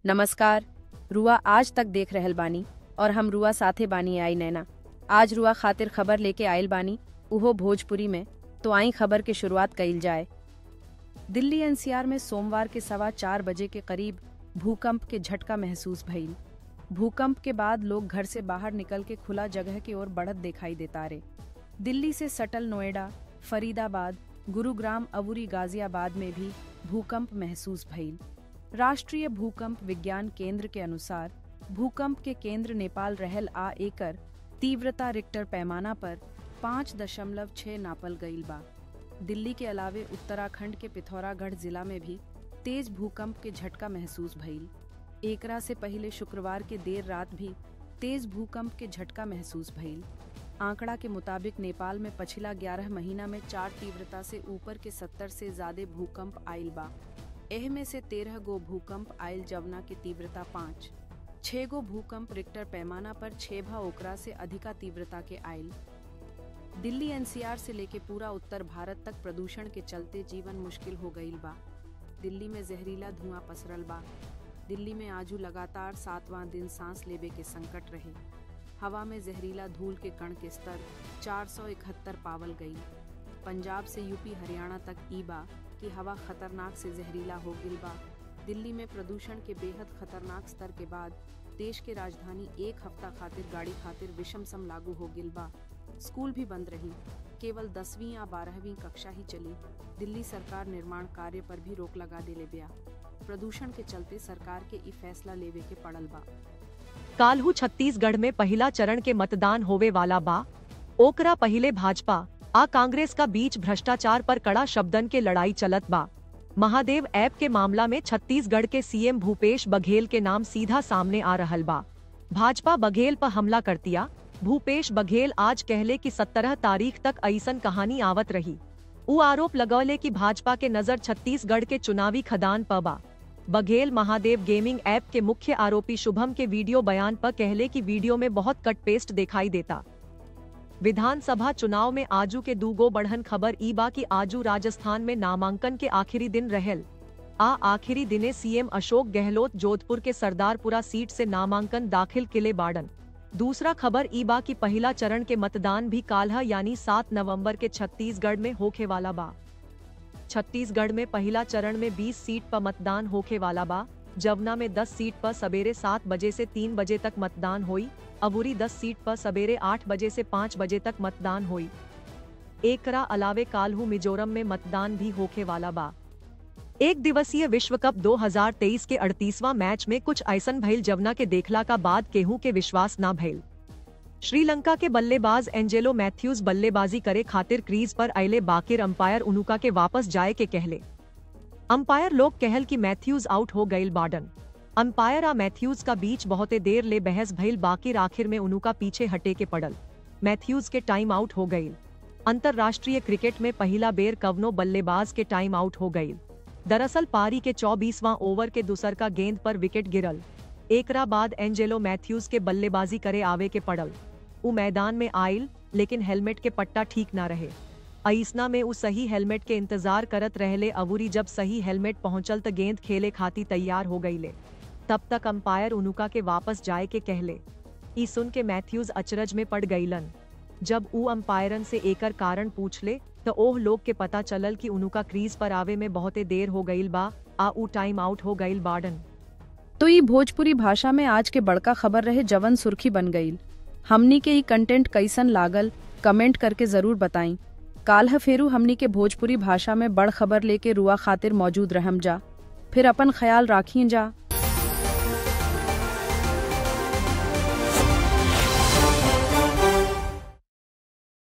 नमस्कार रुआ आज तक देख रहल बानी और हम रुआ साथे बानी आई नैना आज रुआ खातिर खबर लेके आयल बानी उहो भोजपुरी में तो आई खबर के शुरुआत कइल जाए दिल्ली एनसीआर में सोमवार के सवा चार बजे के करीब भूकंप के झटका महसूस भइल भूकंप के बाद लोग घर से बाहर निकल के खुला जगह की ओर बढ़त दिखाई देता रे दिल्ली से सटल नोएडा फरीदाबाद गुरुग्राम अवुरी गाजियाबाद में भी भूकंप महसूस भइल राष्ट्रीय भूकंप विज्ञान केंद्र के अनुसार भूकंप के केंद्र नेपाल रहल आ एकर तीव्रता रिक्टर पैमाना पर पाँच दशमलव छह नापल गईल बा दिल्ली के अलावे उत्तराखंड के पिथौरागढ़ जिला में भी तेज भूकंप के झटका महसूस भइल एकरा से पहले शुक्रवार के देर रात भी तेज भूकंप के झटका महसूस भइल आंकड़ा के मुताबिक नेपाल में पिछला 11 महीना में चार तीव्रता से ऊपर के 70 से ज्यादा भूकंप आयल बा एह में से तेरह गो भूकंप आयल जवना की तीव्रता पाँच छह गो भूकंप रिक्टर पैमाना पर छह भा ओकरा से अधिका तीव्रता के आयल दिल्ली एनसीआर से लेके पूरा उत्तर भारत तक प्रदूषण के चलते जीवन मुश्किल हो गईल बा दिल्ली में जहरीला धुआं पसरल बा दिल्ली में आजू लगातार सातवां दिन सांस लेवे के संकट रहे हवा में जहरीला धूल के कण के स्तर 471 पावल गई पंजाब से यूपी हरियाणा तक ई बा कि हवा खतरनाक से जहरीला हो गिल बा दिल्ली में प्रदूषण के बेहद खतरनाक स्तर के बाद देश के राजधानी एक हफ्ता खातिर गाड़ी खातिर विषम सम लागू हो गिल बा स्कूल भी बंद रही केवल दसवीं या बारहवीं कक्षा ही चली दिल्ली सरकार निर्माण कार्य पर भी रोक लगा दिले बिया प्रदूषण के चलते सरकार के ई फैसला लेवे के पड़ल बा काल्हू छत्तीसगढ़ में पहिला चरण के मतदान होवे वाला बा ओकरा पहिले भाजपा आ कांग्रेस का बीच भ्रष्टाचार पर कड़ा शब्दन के लड़ाई चलत बा महादेव ऐप के मामला में छत्तीसगढ़ के सीएम भूपेश बघेल के नाम सीधा सामने आ रहल बा भाजपा बघेल पर हमला करतिया भूपेश बघेल आज कहले कि सत्रह तारीख तक ऐसन कहानी आवत रही उ आरोप लगौले कि भाजपा के नजर छत्तीसगढ़ के चुनावी खदान पर बा बघेल महादेव गेमिंग ऐप के मुख्य आरोपी शुभम के वीडियो बयान पर कहले कि वीडियो में बहुत कट पेस्ट दिखाई देता विधानसभा चुनाव में आजू के दूगो बढ़न खबर ई बा कि आजू राजस्थान में नामांकन के आखिरी दिन रहल आ आखिरी दिने सीएम अशोक गहलोत जोधपुर के सरदारपुरा सीट से नामांकन दाखिल किले बाडन दूसरा खबर ई बा कि पहला चरण के मतदान भी काल्ह यानी सात नवंबर के छत्तीसगढ़ में होखे वाला बा छत्तीसगढ़ में पहला चरण में 20 सीट पर मतदान होखे वाला बा जवना में 10 सीट पर सवेरे सात बजे से तीन बजे तक मतदान हुई अबूरी 10 सीट पर सवेरे आठ बजे से पाँच बजे तक मतदान हुई एकरा अलावे काल्हू मिजोरम में मतदान भी होखे वाला बा एक दिवसीय विश्व कप 2023 के 38वां मैच में कुछ ऐसन भइल जवना के देखला का बाद केहू के विश्वास ना भइल श्रीलंका के बल्लेबाज एंजेलो मैथ्यूज बल्लेबाजी करे खातिर क्रीज पर अले बाकिर अंपायर उनुका के वापस जाए के कहले अंपायर लोग कहल कि मैथ्यूज आउट हो गईल बाडन अंपायर आ मैथ्यूज का बीच बहुते देर ले बहस भइल बाकिर आखिर में उनुका पीछे हटे के पड़ल मैथ्यूज के टाइम आउट हो गईल अंतरराष्ट्रीय क्रिकेट में पहला बेर कवनो बल्लेबाज के टाइम आउट हो गईल दरअसल पारी के 24वां ओवर के दूसर का गेंद पर विकेट गिरल एकरा बाद एंजेलो मैथ्यूज के बल्लेबाजी करे आवे के पड़ल उ मैदान में आयल लेकिन हेलमेट के पट्टा ठीक ना रहे अइसना में उ सही हेलमेट के इंतजार करत रहले अवूरी जब सही हेलमेट पहुंचल त गेंद खेले खाती तैयार हो गईले तब तक अंपायर उनुका के वापस जाए के कहले ई सुन के मैथ्यूज अचरज में पड़ गईलन जब उ अंपायरन से एकर कारण पूछले तो ओह लोग के पता चलल कि उनुका क्रीज पर आवे में बहुते देर हो गईल बा आ उ टाइम आउट हो गईल बाडन तो ये भोजपुरी भाषा में आज के बड़का खबर रहे जवन सुर्खी बन गईल हमनी के ई कंटेंट कैसन लागल कमेंट करके जरूर बताई काल्ह फेरू हमनी के भोजपुरी भाषा में बड़ खबर लेके रुआ खातिर मौजूद रहम जा फिर अपन ख्याल राखिए जा